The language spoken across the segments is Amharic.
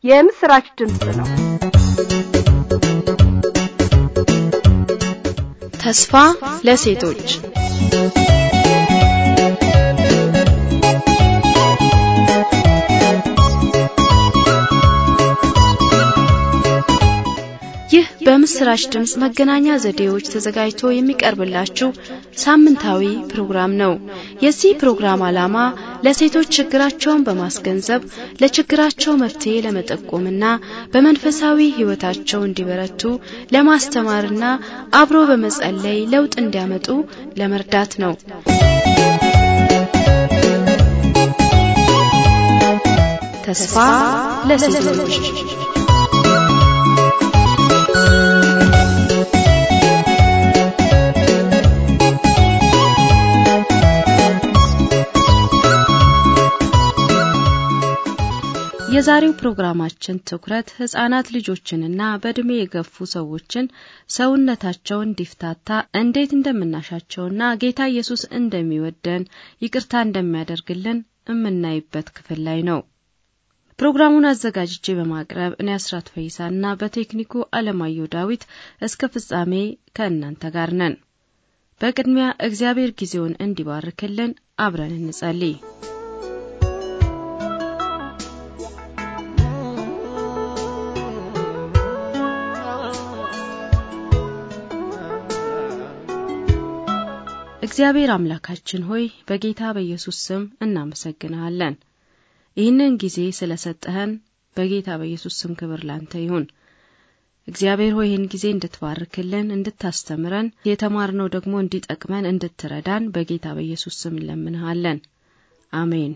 የምስራች ድምፅ ነው። ተስፋ ለሴቶች ይህ በምስራች ድምፅ መገናኛ ዘዴዎች ተዘጋጅቶ የሚቀርብላችሁ ሳምንታዊ ፕሮግራም ነው። የዚህ ፕሮግራም ዓላማ ለሴቶች ችግራቸውን በማስገንዘብ ለችግራቸው መፍትሄ ለመጠቆምና በመንፈሳዊ ሕይወታቸው እንዲበረቱ ለማስተማርና አብሮ በመጸለይ ለውጥ እንዲያመጡ ለመርዳት ነው። ተስፋ ለሴቶች የዛሬው ፕሮግራማችን ትኩረት ህጻናት ልጆችንና በእድሜ የገፉ ሰዎችን ሰውነታቸው እንዲፍታታ እንዴት እንደምናሻቸውና ጌታ ኢየሱስ እንደሚወደን ይቅርታ እንደሚያደርግልን የምናይበት ክፍል ላይ ነው። ፕሮግራሙን አዘጋጅቼ በማቅረብ እኔ አስራት ፈይሳና በቴክኒኩ አለማየሁ ዳዊት እስከ ፍጻሜ ከእናንተ ጋር ነን። በቅድሚያ እግዚአብሔር ጊዜውን እንዲባርክልን አብረን እንጸልይ። እግዚአብሔር አምላካችን ሆይ በጌታ በኢየሱስ ስም እናመሰግንሃለን። ይህንን ጊዜ ስለ ሰጠኸን በጌታ በኢየሱስ ስም ክብር ላንተ ይሁን። እግዚአብሔር ሆይ ይህን ጊዜ እንድትባርክልን፣ እንድታስተምረን፣ የተማርነው ደግሞ እንዲጠቅመን እንድትረዳን በጌታ በኢየሱስ ስም እንለምንሃለን። አሜን።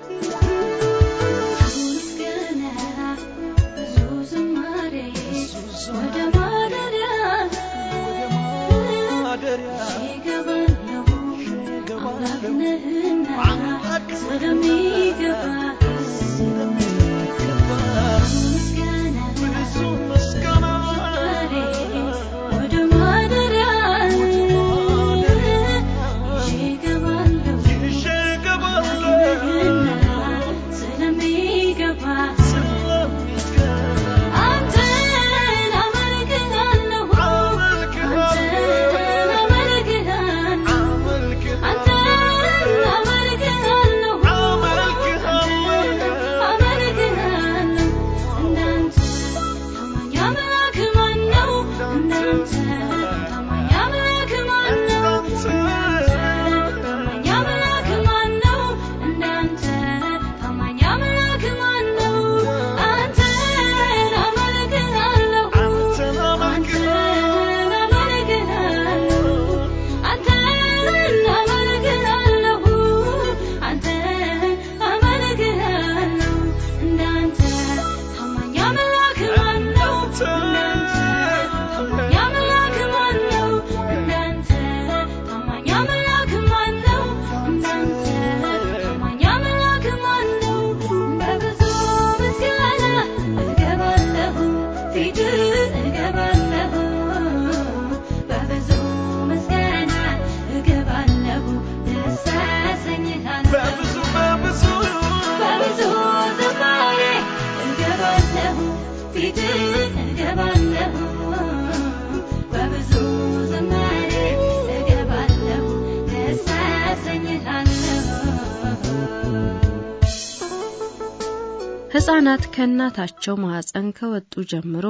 ሕፃናት ከእናታቸው ማኅፀን ከወጡ ጀምሮ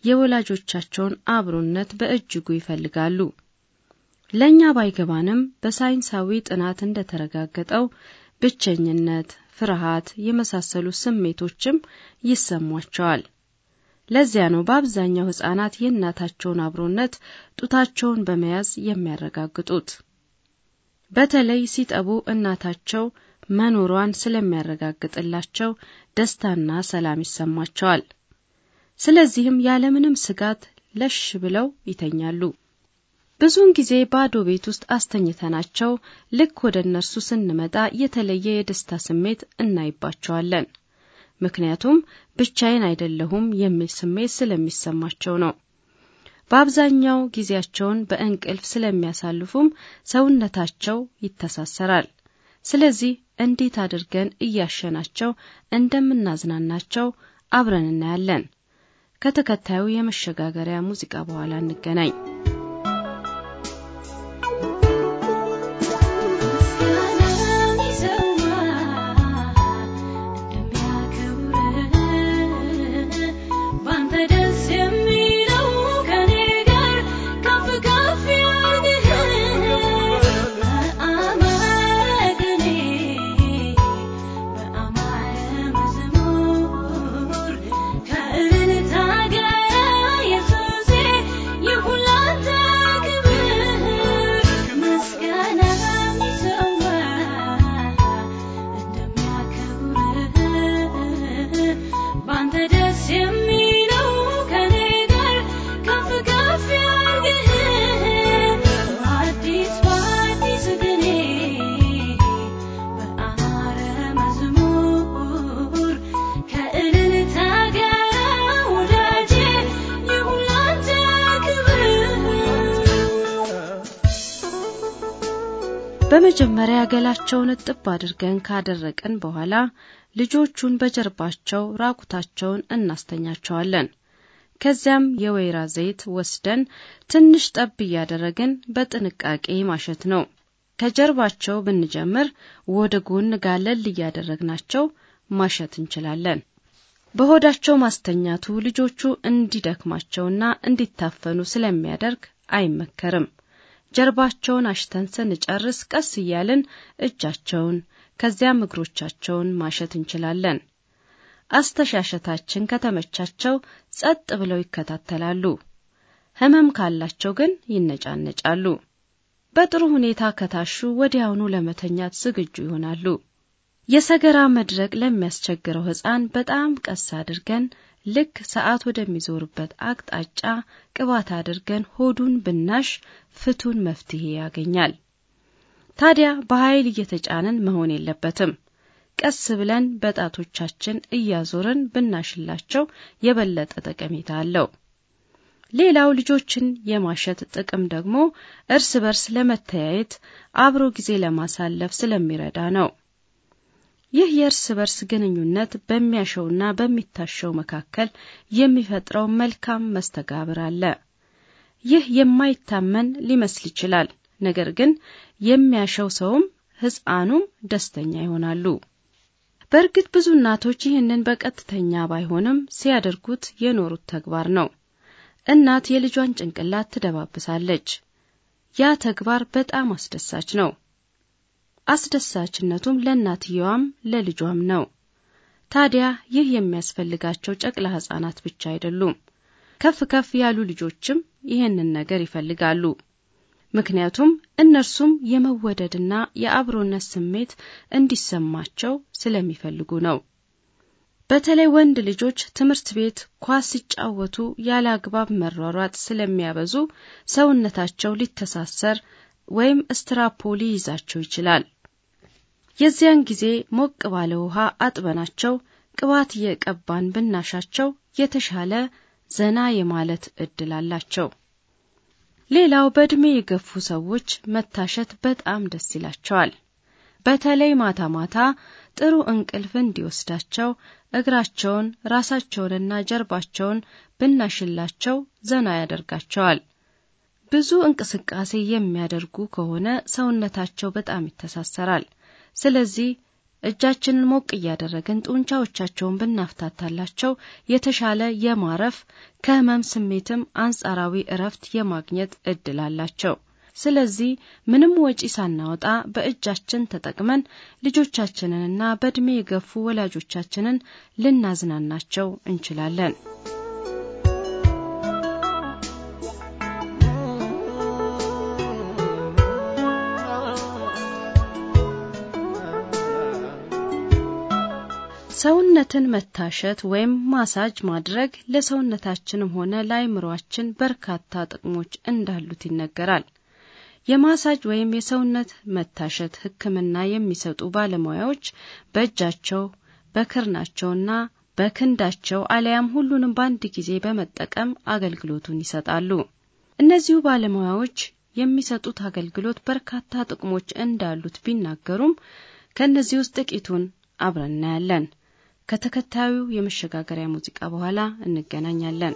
የወላጆቻቸውን አብሮነት በእጅጉ ይፈልጋሉ። ለእኛ ባይገባንም በሳይንሳዊ ጥናት እንደተረጋገጠው ብቸኝነት፣ ፍርሃት የመሳሰሉ ስሜቶችም ይሰሟቸዋል። ለዚያ ነው በአብዛኛው ሕፃናት የእናታቸውን አብሮነት ጡታቸውን በመያዝ የሚያረጋግጡት። በተለይ ሲጠቡ እናታቸው መኖሯን ስለሚያረጋግጥላቸው ደስታና ሰላም ይሰማቸዋል። ስለዚህም ያለምንም ስጋት ለሽ ብለው ይተኛሉ። ብዙውን ጊዜ ባዶ ቤት ውስጥ አስተኝተናቸው ልክ ወደ እነርሱ ስንመጣ የተለየ የደስታ ስሜት እናይባቸዋለን። ምክንያቱም ብቻዬን አይደለሁም የሚል ስሜት ስለሚሰማቸው ነው። በአብዛኛው ጊዜያቸውን በእንቅልፍ ስለሚያሳልፉም ሰውነታቸው ይተሳሰራል። ስለዚህ እንዴት አድርገን እያሸናቸው እንደምናዝናናቸው አብረን እናያለን። ከተከታዩ የመሸጋገሪያ ሙዚቃ በኋላ እንገናኝ። በመጀመሪያ ገላቸውን እጥብ አድርገን ካደረቅን በኋላ ልጆቹን በጀርባቸው ራቁታቸውን እናስተኛቸዋለን። ከዚያም የወይራ ዘይት ወስደን ትንሽ ጠብ እያደረግን በጥንቃቄ ማሸት ነው። ከጀርባቸው ብንጀምር ወደ ጎን ጋለል እያደረግናቸው ማሸት እንችላለን። በሆዳቸው ማስተኛቱ ልጆቹ እንዲደክማቸውና እንዲታፈኑ ስለሚያደርግ አይመከርም። ጀርባቸውን አሽተን ስንጨርስ ቀስ እያልን እጃቸውን ከዚያም እግሮቻቸውን ማሸት እንችላለን። አስተሻሸታችን ከተመቻቸው ጸጥ ብለው ይከታተላሉ። ሕመም ካላቸው ግን ይነጫነጫሉ። በጥሩ ሁኔታ ከታሹ ወዲያውኑ ለመተኛት ዝግጁ ይሆናሉ። የሰገራ መድረቅ ለሚያስቸግረው ሕፃን በጣም ቀስ አድርገን ልክ ሰዓት ወደሚዞርበት አቅጣጫ ቅባት አድርገን ሆዱን ብናሽ ፍቱን መፍትሄ ያገኛል። ታዲያ በኃይል እየተጫንን መሆን የለበትም። ቀስ ብለን በጣቶቻችን እያዞርን ብናሽላቸው የበለጠ ጠቀሜታ አለው። ሌላው ልጆችን የማሸት ጥቅም ደግሞ እርስ በርስ ለመተያየት አብሮ ጊዜ ለማሳለፍ ስለሚረዳ ነው። ይህ የእርስ በርስ ግንኙነት በሚያሸውና በሚታሸው መካከል የሚፈጥረው መልካም መስተጋብር አለ። ይህ የማይታመን ሊመስል ይችላል። ነገር ግን የሚያሸው ሰውም ሕፃኑም ደስተኛ ይሆናሉ። በእርግጥ ብዙ እናቶች ይህንን በቀጥተኛ ባይሆንም ሲያደርጉት የኖሩት ተግባር ነው። እናት የልጇን ጭንቅላት ትደባብሳለች። ያ ተግባር በጣም አስደሳች ነው። አስደሳችነቱም ለእናትየዋም ለልጇም ነው። ታዲያ ይህ የሚያስፈልጋቸው ጨቅላ ሕፃናት ብቻ አይደሉም። ከፍ ከፍ ያሉ ልጆችም ይህንን ነገር ይፈልጋሉ። ምክንያቱም እነርሱም የመወደድና የአብሮነት ስሜት እንዲሰማቸው ስለሚፈልጉ ነው። በተለይ ወንድ ልጆች ትምህርት ቤት ኳስ ሲጫወቱ ያለ አግባብ መሯሯጥ ስለሚያበዙ ሰውነታቸው ሊተሳሰር ወይም ስትራፖ ሊይዛቸው ይችላል። የዚያን ጊዜ ሞቅ ባለ ውሃ አጥበናቸው ቅባት እየቀባን ብናሻቸው የተሻለ ዘና የማለት እድል አላቸው። ሌላው በዕድሜ የገፉ ሰዎች መታሸት በጣም ደስ ይላቸዋል። በተለይ ማታ ማታ ጥሩ እንቅልፍ እንዲወስዳቸው እግራቸውን፣ ራሳቸውንና ጀርባቸውን ብናሽላቸው ዘና ያደርጋቸዋል። ብዙ እንቅስቃሴ የሚያደርጉ ከሆነ ሰውነታቸው በጣም ይተሳሰራል። ስለዚህ እጃችንን ሞቅ እያደረግን ጡንቻዎቻቸውን ብናፍታታላቸው የተሻለ የማረፍ ከህመም ስሜትም አንጻራዊ እረፍት የማግኘት እድል አላቸው። ስለዚህ ምንም ወጪ ሳናወጣ በእጃችን ተጠቅመን ልጆቻችንንና በዕድሜ የገፉ ወላጆቻችንን ልናዝናናቸው እንችላለን። ሰውነትን መታሸት ወይም ማሳጅ ማድረግ ለሰውነታችንም ሆነ ለአይምሯችን በርካታ ጥቅሞች እንዳሉት ይነገራል። የማሳጅ ወይም የሰውነት መታሸት ሕክምና የሚሰጡ ባለሙያዎች በእጃቸው በክርናቸውና በክንዳቸው አለያም ሁሉንም በአንድ ጊዜ በመጠቀም አገልግሎቱን ይሰጣሉ። እነዚሁ ባለሙያዎች የሚሰጡት አገልግሎት በርካታ ጥቅሞች እንዳሉት ቢናገሩም ከእነዚህ ውስጥ ጥቂቱን አብረን እናያለን። ከተከታዩ የመሸጋገሪያ ሙዚቃ በኋላ እንገናኛለን።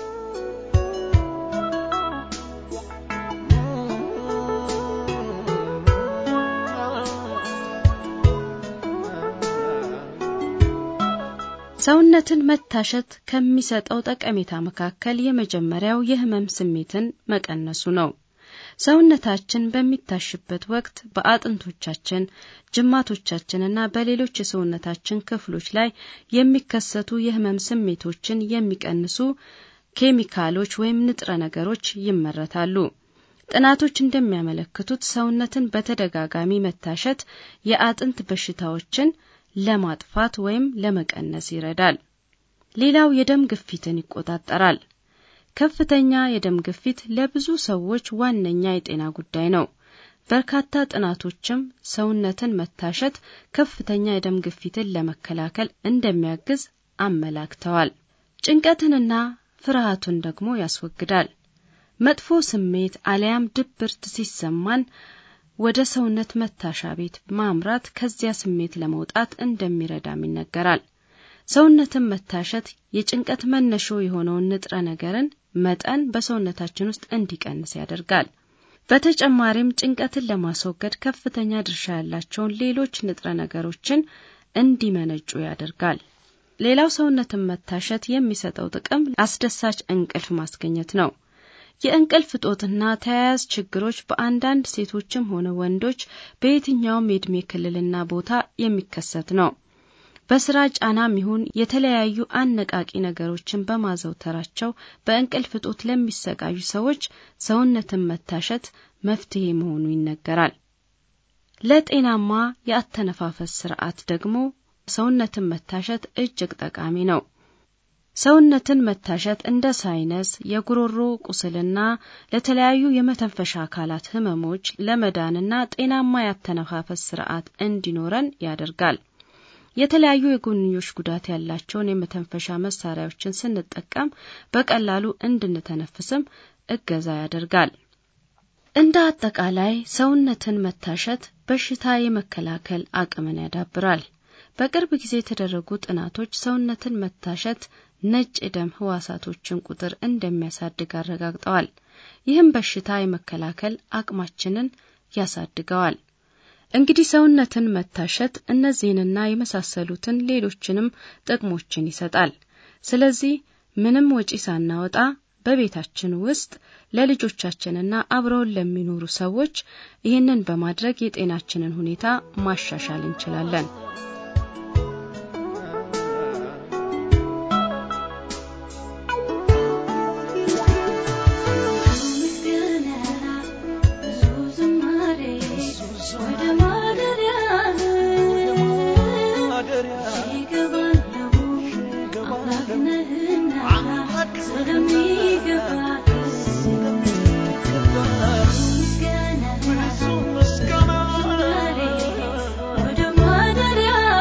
ሰውነትን መታሸት ከሚሰጠው ጠቀሜታ መካከል የመጀመሪያው የህመም ስሜትን መቀነሱ ነው። ሰውነታችን በሚታሽበት ወቅት በአጥንቶቻችን፣ ጅማቶቻችንና በሌሎች የሰውነታችን ክፍሎች ላይ የሚከሰቱ የህመም ስሜቶችን የሚቀንሱ ኬሚካሎች ወይም ንጥረ ነገሮች ይመረታሉ። ጥናቶች እንደሚያመለክቱት ሰውነትን በተደጋጋሚ መታሸት የአጥንት በሽታዎችን ለማጥፋት ወይም ለመቀነስ ይረዳል። ሌላው የደም ግፊትን ይቆጣጠራል። ከፍተኛ የደም ግፊት ለብዙ ሰዎች ዋነኛ የጤና ጉዳይ ነው። በርካታ ጥናቶችም ሰውነትን መታሸት ከፍተኛ የደም ግፊትን ለመከላከል እንደሚያግዝ አመላክተዋል። ጭንቀትንና ፍርሃቱን ደግሞ ያስወግዳል። መጥፎ ስሜት አለያም ድብርት ሲሰማን ወደ ሰውነት መታሻ ቤት ማምራት ከዚያ ስሜት ለመውጣት እንደሚረዳም ይነገራል። ሰውነትን መታሸት የጭንቀት መነሾ የሆነውን ንጥረ ነገርን መጠን በሰውነታችን ውስጥ እንዲቀንስ ያደርጋል። በተጨማሪም ጭንቀትን ለማስወገድ ከፍተኛ ድርሻ ያላቸውን ሌሎች ንጥረ ነገሮችን እንዲመነጩ ያደርጋል። ሌላው ሰውነትን መታሸት የሚሰጠው ጥቅም አስደሳች እንቅልፍ ማስገኘት ነው። የእንቅልፍ እጦትና ተያያዥ ችግሮች በአንዳንድ ሴቶችም ሆነ ወንዶች በየትኛውም የዕድሜ ክልልና ቦታ የሚከሰት ነው። በስራ ጫናም ይሁን የተለያዩ አነቃቂ ነገሮችን በማዘውተራቸው በእንቅልፍ እጦት ለሚሰቃዩ ሰዎች ሰውነትን መታሸት መፍትሄ መሆኑ ይነገራል። ለጤናማ የአተነፋፈስ ስርዓት ደግሞ ሰውነትን መታሸት እጅግ ጠቃሚ ነው። ሰውነትን መታሸት እንደ ሳይነስ፣ የጉሮሮ ቁስልና ለተለያዩ የመተንፈሻ አካላት ህመሞች ለመዳንና ጤናማ ያተነፋፈስ ስርዓት እንዲኖረን ያደርጋል። የተለያዩ የጎንዮሽ ጉዳት ያላቸውን የመተንፈሻ መሳሪያዎችን ስንጠቀም በቀላሉ እንድንተነፍስም እገዛ ያደርጋል። እንደ አጠቃላይ ሰውነትን መታሸት በሽታ የመከላከል አቅምን ያዳብራል። በቅርብ ጊዜ የተደረጉ ጥናቶች ሰውነትን መታሸት ነጭ የደም ህዋሳቶችን ቁጥር እንደሚያሳድግ አረጋግጠዋል። ይህም በሽታ የመከላከል አቅማችንን ያሳድገዋል። እንግዲህ ሰውነትን መታሸት እነዚህንና የመሳሰሉትን ሌሎችንም ጥቅሞችን ይሰጣል። ስለዚህ ምንም ወጪ ሳናወጣ በቤታችን ውስጥ ለልጆቻችንና አብረውን ለሚኖሩ ሰዎች ይህንን በማድረግ የጤናችንን ሁኔታ ማሻሻል እንችላለን። Good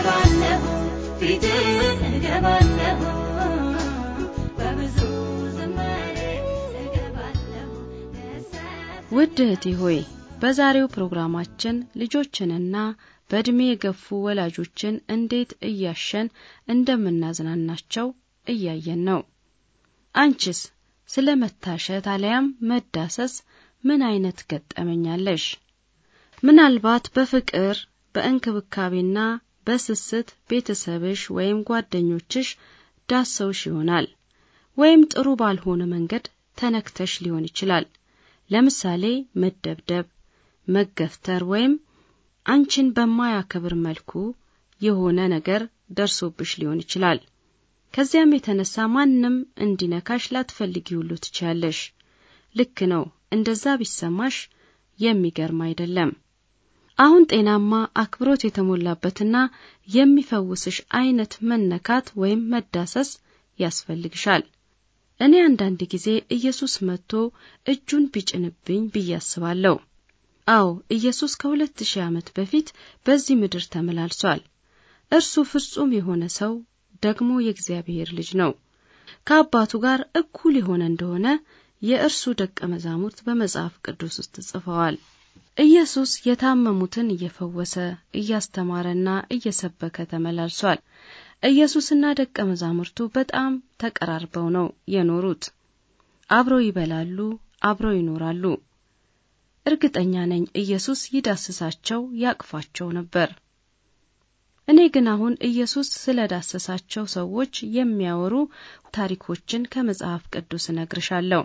እገባለሁ ፊት እገባለሁ በብዙ ዝማሬ እገባለሁ ውድ እህቴ ሆይ በዛሬው ፕሮግራማችን ልጆችንና በዕድሜ የገፉ ወላጆችን እንዴት እያሸን እንደምናዝናናቸው እያየን ነው። አንቺስ ስለ መታሸት አለያም መዳሰስ ምን አይነት ገጠመኛለሽ? ምናልባት በፍቅር በእንክብካቤና በስስት ቤተሰብሽ ወይም ጓደኞችሽ ዳሰውሽ ይሆናል። ወይም ጥሩ ባልሆነ መንገድ ተነክተሽ ሊሆን ይችላል። ለምሳሌ መደብደብ፣ መገፍተር ወይም አንቺን በማያከብር መልኩ የሆነ ነገር ደርሶብሽ ሊሆን ይችላል። ከዚያም የተነሳ ማንም እንዲነካሽ ላትፈልጊ ሁሉ ትችያለሽ። ልክ ነው። እንደዛ ቢሰማሽ የሚገርም አይደለም። አሁን ጤናማ አክብሮት የተሞላበትና የሚፈውስሽ አይነት መነካት ወይም መዳሰስ ያስፈልግሻል። እኔ አንዳንድ ጊዜ ኢየሱስ መጥቶ እጁን ቢጭንብኝ ብዬ አስባለሁ። አዎ ኢየሱስ ከሁለት ሺህ ዓመት በፊት በዚህ ምድር ተመላልሷል። እርሱ ፍጹም የሆነ ሰው ደግሞ የእግዚአብሔር ልጅ ነው። ከአባቱ ጋር እኩል የሆነ እንደሆነ የእርሱ ደቀ መዛሙርት በመጽሐፍ ቅዱስ ውስጥ ጽፈዋል። ኢየሱስ የታመሙትን እየፈወሰ እያስተማረና እየሰበከ ተመላልሷል። ኢየሱስና ደቀ መዛሙርቱ በጣም ተቀራርበው ነው የኖሩት። አብረው ይበላሉ፣ አብረው ይኖራሉ። እርግጠኛ ነኝ ኢየሱስ ይዳስሳቸው፣ ያቅፋቸው ነበር። እኔ ግን አሁን ኢየሱስ ስለ ዳሰሳቸው ሰዎች የሚያወሩ ታሪኮችን ከመጽሐፍ ቅዱስ እነግርሻለሁ።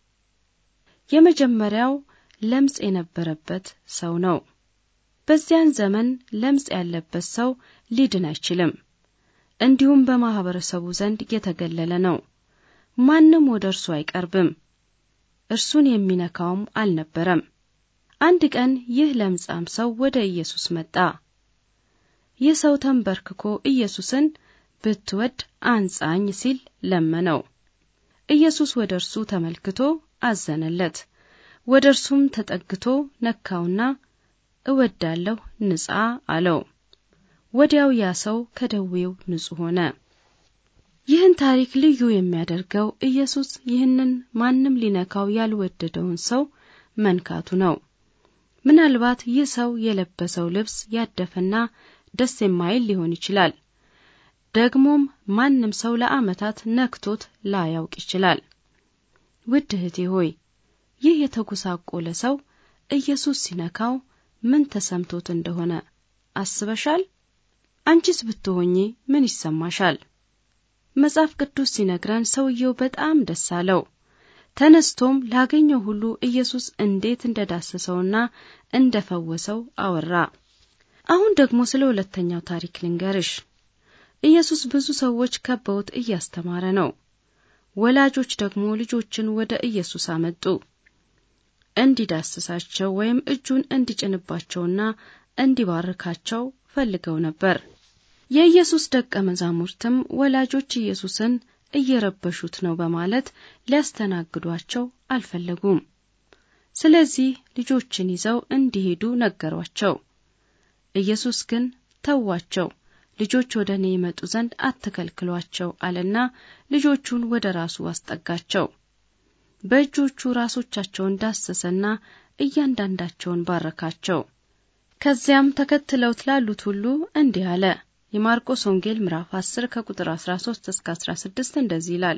የመጀመሪያው ለምጽ የነበረበት ሰው ነው። በዚያን ዘመን ለምጽ ያለበት ሰው ሊድን አይችልም። እንዲሁም በማህበረሰቡ ዘንድ የተገለለ ነው። ማንም ወደ እርሱ አይቀርብም። እርሱን የሚነካውም አልነበረም። አንድ ቀን ይህ ለምጻም ሰው ወደ ኢየሱስ መጣ። ይህ ሰው ተንበርክኮ ኢየሱስን ብትወድ አንጻኝ ሲል ለመነው። ኢየሱስ ወደ እርሱ ተመልክቶ አዘነለት። ወደ እርሱም ተጠግቶ ነካውና እወዳለሁ ንጻ አለው። ወዲያው ያ ሰው ከደዌው ንጹሕ ሆነ። ይህን ታሪክ ልዩ የሚያደርገው ኢየሱስ ይህንን ማንም ሊነካው ያልወደደውን ሰው መንካቱ ነው። ምናልባት ይህ ሰው የለበሰው ልብስ ያደፈና ደስ የማይል ሊሆን ይችላል። ደግሞም ማንም ሰው ለዓመታት ነክቶት ላያውቅ ይችላል። ውድ እህቴ ሆይ ይህ የተጎሳቆለ ሰው ኢየሱስ ሲነካው ምን ተሰምቶት እንደሆነ አስበሻል? አንቺስ ብትሆኚ ምን ይሰማሻል? መጽሐፍ ቅዱስ ሲነግረን ሰውየው በጣም ደስ አለው። ተነስቶም ላገኘው ሁሉ ኢየሱስ እንዴት እንደዳሰሰውና እንደፈወሰው አወራ። አሁን ደግሞ ስለ ሁለተኛው ታሪክ ልንገርሽ። ኢየሱስ ብዙ ሰዎች ከበውት እያስተማረ ነው። ወላጆች ደግሞ ልጆችን ወደ ኢየሱስ አመጡ እንዲዳስሳቸው ወይም እጁን እንዲጭንባቸውና እንዲባርካቸው ፈልገው ነበር። የኢየሱስ ደቀ መዛሙርትም ወላጆች ኢየሱስን እየረበሹት ነው በማለት ሊያስተናግዷቸው አልፈለጉም። ስለዚህ ልጆችን ይዘው እንዲሄዱ ነገሯቸው። ኢየሱስ ግን ተዋቸው፣ ልጆች ወደ እኔ ይመጡ ዘንድ አትከልክሏቸው አለና ልጆቹን ወደ ራሱ አስጠጋቸው። በእጆቹ ራሶቻቸውን ዳሰሰና እያንዳንዳቸውን ባረካቸው። ከዚያም ተከትለውት ላሉት ሁሉ እንዲህ አለ። የማርቆስ ወንጌል ምዕራፍ 10 ከቁጥር 13 እስከ 16 እንደዚህ ይላል።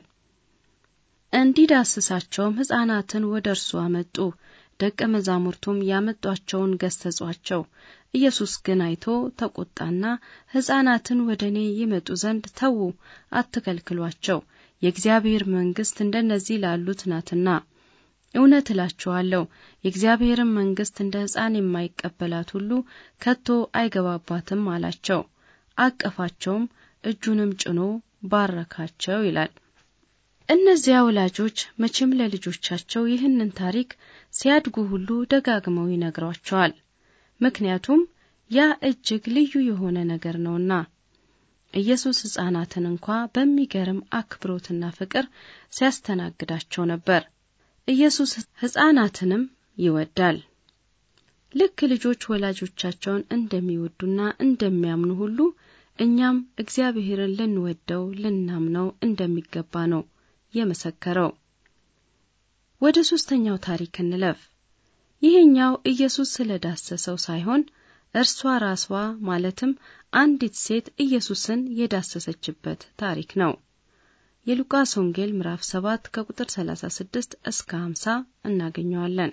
እንዲዳስሳቸውም ሕፃናትን ወደ እርሱ አመጡ። ደቀ መዛሙርቱም ያመጧቸውን ገሰጿቸው። ኢየሱስ ግን አይቶ ተቆጣና ሕፃናትን ወደ እኔ ይመጡ ዘንድ ተዉ፣ አትከልክሏቸው፣ የእግዚአብሔር መንግሥት እንደነዚህ ላሉት ናትና። እውነት እላችኋለሁ የእግዚአብሔርን መንግሥት እንደ ሕፃን የማይቀበላት ሁሉ ከቶ አይገባባትም አላቸው። አቀፋቸውም፣ እጁንም ጭኖ ባረካቸው ይላል። እነዚያ ወላጆች መቼም ለልጆቻቸው ይህንን ታሪክ ሲያድጉ ሁሉ ደጋግመው ይነግሯቸዋል። ምክንያቱም ያ እጅግ ልዩ የሆነ ነገር ነውና። ኢየሱስ ሕፃናትን እንኳ በሚገርም አክብሮትና ፍቅር ሲያስተናግዳቸው ነበር። ኢየሱስ ሕፃናትንም ይወዳል። ልክ ልጆች ወላጆቻቸውን እንደሚወዱና እንደሚያምኑ ሁሉ እኛም እግዚአብሔርን ልንወደው ልናምነው እንደሚገባ ነው የመሰከረው። ወደ ሶስተኛው ታሪክ እንለፍ። ይህኛው ኢየሱስ ስለዳሰሰው ሳይሆን እርሷ ራሷ ማለትም አንዲት ሴት ኢየሱስን የዳሰሰችበት ታሪክ ነው። የሉቃስ ወንጌል ምዕራፍ 7 ከቁጥር 36 እስከ 50 እናገኘዋለን።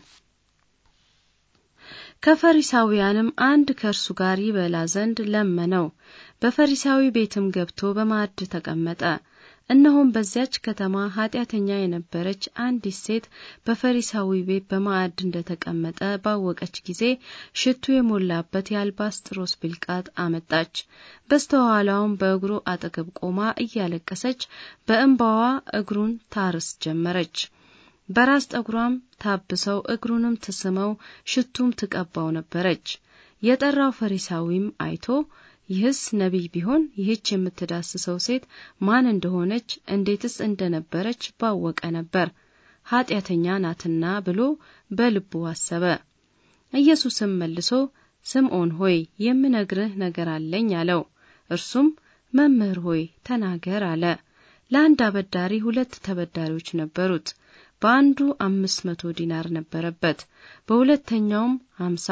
ከፈሪሳውያንም አንድ ከእርሱ ጋር ይበላ ዘንድ ለመነው። በፈሪሳዊ ቤትም ገብቶ በማዕድ ተቀመጠ። እነሆም በዚያች ከተማ ኃጢአተኛ የነበረች አንዲት ሴት በፈሪሳዊ ቤት በማዕድ እንደተቀመጠ ባወቀች ጊዜ ሽቱ የሞላበት የአልባስጥሮስ ብልቃጥ አመጣች። በስተኋላውም በእግሩ አጠገብ ቆማ እያለቀሰች በእንባዋ እግሩን ታርስ ጀመረች። በራስ ጠጉሯም ታብሰው እግሩንም ትስመው ሽቱም ትቀባው ነበረች። የጠራው ፈሪሳዊም አይቶ ይህስ ነቢይ ቢሆን ይህች የምትዳስሰው ሴት ማን እንደሆነች እንዴትስ እንደነበረች ባወቀ ነበር፣ ኃጢአተኛ ናትና ብሎ በልቡ አሰበ። ኢየሱስም መልሶ ስምዖን ሆይ የምነግርህ ነገር አለኝ አለው። እርሱም መምህር ሆይ ተናገር አለ። ለአንድ አበዳሪ ሁለት ተበዳሪዎች ነበሩት። በአንዱ አምስት መቶ ዲናር ነበረበት፣ በሁለተኛውም ሀምሳ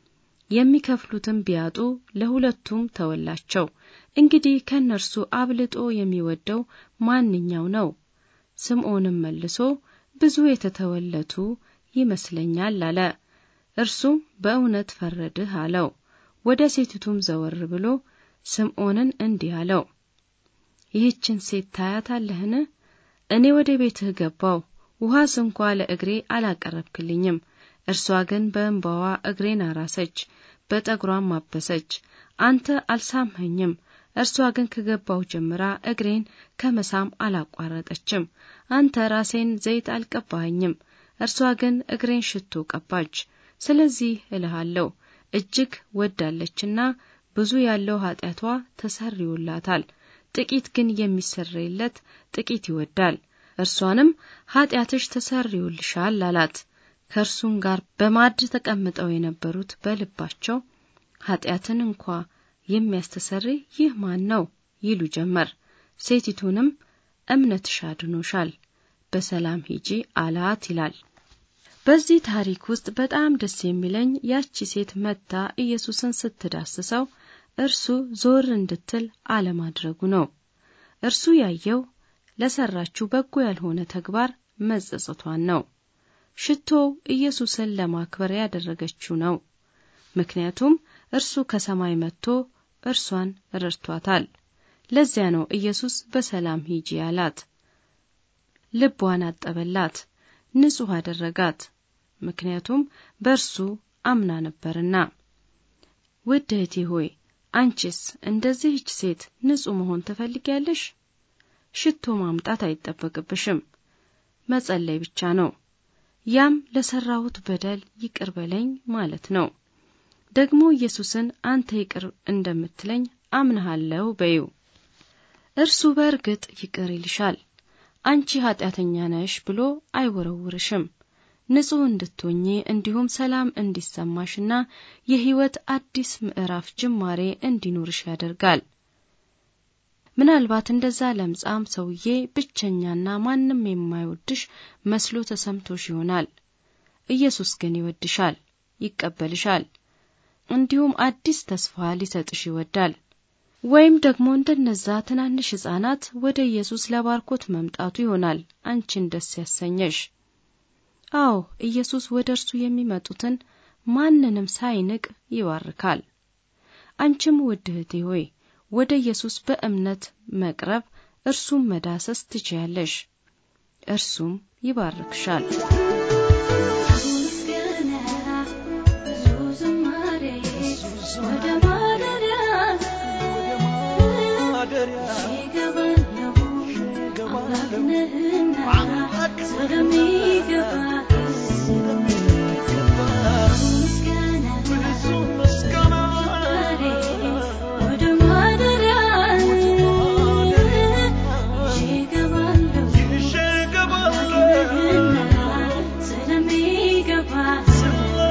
የሚከፍሉትም ቢያጡ ለሁለቱም ተወላቸው። እንግዲህ ከእነርሱ አብልጦ የሚወደው ማንኛው ነው? ስምዖንም መልሶ ብዙ የተተወለቱ ይመስለኛል አለ። እርሱም በእውነት ፈረድህ አለው። ወደ ሴቲቱም ዘወር ብሎ ስምዖንን እንዲህ አለው፣ ይህችን ሴት ታያታለህን? እኔ ወደ ቤትህ ገባው፣ ውሃስ እንኳ ለእግሬ አላቀረብክልኝም። እርሷ ግን በእንባዋ እግሬን አራሰች፣ በጠጉሯም አበሰች። አንተ አልሳምኸኝም። እርሷ ግን ከገባው ጀምራ እግሬን ከመሳም አላቋረጠችም። አንተ ራሴን ዘይት አልቀባኸኝም፣ እርሷ ግን እግሬን ሽቶ ቀባች። ስለዚህ እልሃለሁ እጅግ ወዳለችና ብዙ ያለው ኃጢአቷ ተሰርዮላታል። ጥቂት ግን የሚሰረይለት ጥቂት ይወዳል። እርሷንም ኃጢአትሽ ተሰርዮልሻል አላት። ከእርሱም ጋር በማዕድ ተቀምጠው የነበሩት በልባቸው ኃጢአትን እንኳ የሚያስተሰርይ ይህ ማን ነው ይሉ ጀመር። ሴቲቱንም እምነትሽ አድኖሻል፣ በሰላም ሂጂ አላት ይላል። በዚህ ታሪክ ውስጥ በጣም ደስ የሚለኝ ያቺ ሴት መጥታ ኢየሱስን ስትዳስሰው እርሱ ዞር እንድትል አለማድረጉ ነው። እርሱ ያየው ለሰራችው በጎ ያልሆነ ተግባር መጸጸቷን ነው። ሽቶው ኢየሱስን ለማክበር ያደረገችው ነው። ምክንያቱም እርሱ ከሰማይ መጥቶ እርሷን ረድቷታል። ለዚያ ነው ኢየሱስ በሰላም ሂጂ ያላት። ልቧን አጠበላት፣ ንጹሕ አደረጋት። ምክንያቱም በእርሱ አምና ነበርና። ውድ እህቴ ሆይ አንቺስ እንደዚህች ሴት ንጹሕ መሆን ትፈልጊያለሽ? ሽቶ ማምጣት አይጠበቅብሽም፣ መጸለይ ብቻ ነው። ያም ለሰራሁት በደል ይቅር በለኝ ማለት ነው። ደግሞ ኢየሱስን አንተ ይቅር እንደምትለኝ አምንሃለሁ በዩ። እርሱ በእርግጥ ይቅር ይልሻል። አንቺ ኃጢአተኛ ነሽ ብሎ አይወረውርሽም። ንጹሕ እንድትሆኚ እንዲሁም ሰላም እንዲሰማሽና የሕይወት አዲስ ምዕራፍ ጅማሬ እንዲኖርሽ ያደርጋል። ምናልባት እንደዛ ለምጻም ሰውዬ ብቸኛና ማንም የማይወድሽ መስሎ ተሰምቶሽ ይሆናል። ኢየሱስ ግን ይወድሻል፣ ይቀበልሻል፣ እንዲሁም አዲስ ተስፋ ሊሰጥሽ ይወዳል። ወይም ደግሞ እንደነዛ ትናንሽ ሕፃናት ወደ ኢየሱስ ለባርኮት መምጣቱ ይሆናል አንቺን ደስ ያሰኘሽ። አዎ ኢየሱስ ወደ እርሱ የሚመጡትን ማንንም ሳይንቅ ይባርካል። አንቺም ውድ እህቴ ሆይ ወደ ኢየሱስ በእምነት መቅረብ እርሱም መዳሰስ ትችያለሽ። እርሱም ይባርክሻል።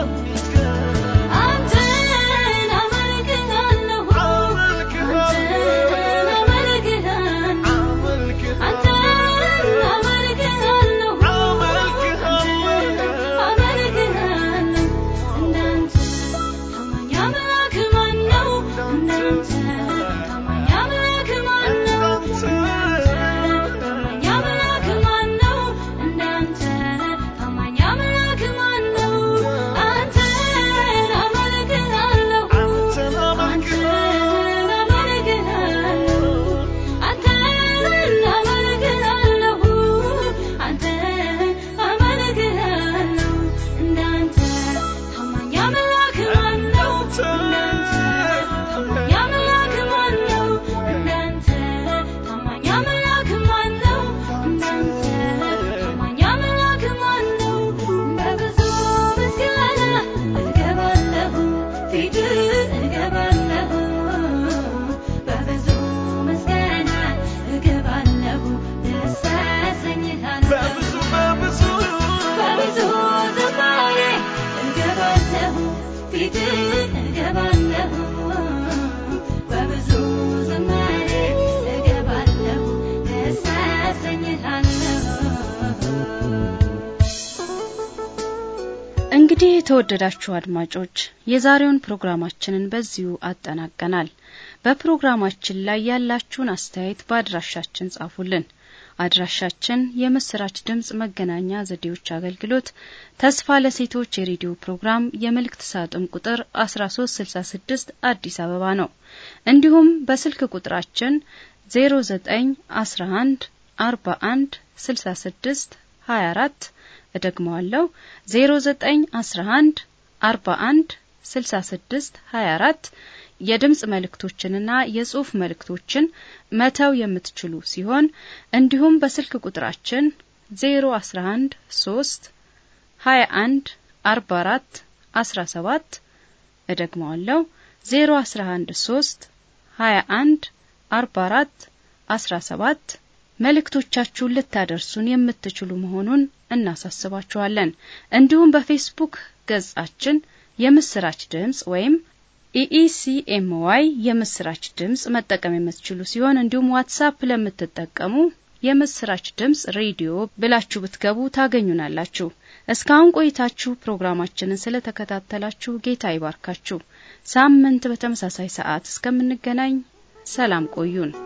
አንተን አመልክሃለሁ እንግዲህ የተወደዳችሁ አድማጮች የዛሬውን ፕሮግራማችንን በዚሁ አጠናቀናል። በፕሮግራማችን ላይ ያላችሁን አስተያየት በአድራሻችን ጻፉልን። አድራሻችን የምስራች ድምጽ መገናኛ ዘዴዎች አገልግሎት ተስፋ ለሴቶች የሬዲዮ ፕሮግራም የመልእክት ሳጥን ቁጥር 1366 አዲስ አበባ ነው። እንዲሁም በስልክ ቁጥራችን 0911 41 66 24 እደግመዋለሁ 0911 41 66 24 የድምጽ መልእክቶችንና የጽሑፍ መልእክቶችን መተው የምትችሉ ሲሆን እንዲሁም በስልክ ቁጥራችን 011 3 21 44 17 እደግመዋለሁ 011 3 21 44 17 መልእክቶቻችሁን ልታደርሱን የምትችሉ መሆኑን እናሳስባችኋለን። እንዲሁም በፌስቡክ ገጻችን የምስራች ድምጽ ወይም ኢኢሲኤምዋይ የምስራች ድምጽ መጠቀም የምትችሉ ሲሆን እንዲሁም ዋትሳፕ ለምትጠቀሙ የምስራች ድምጽ ሬዲዮ ብላችሁ ብትገቡ ታገኙናላችሁ። እስካሁን ቆይታችሁ ፕሮግራማችንን ስለተከታተላችሁ ጌታ ይባርካችሁ። ሳምንት በተመሳሳይ ሰዓት እስከምንገናኝ ሰላም ቆዩን።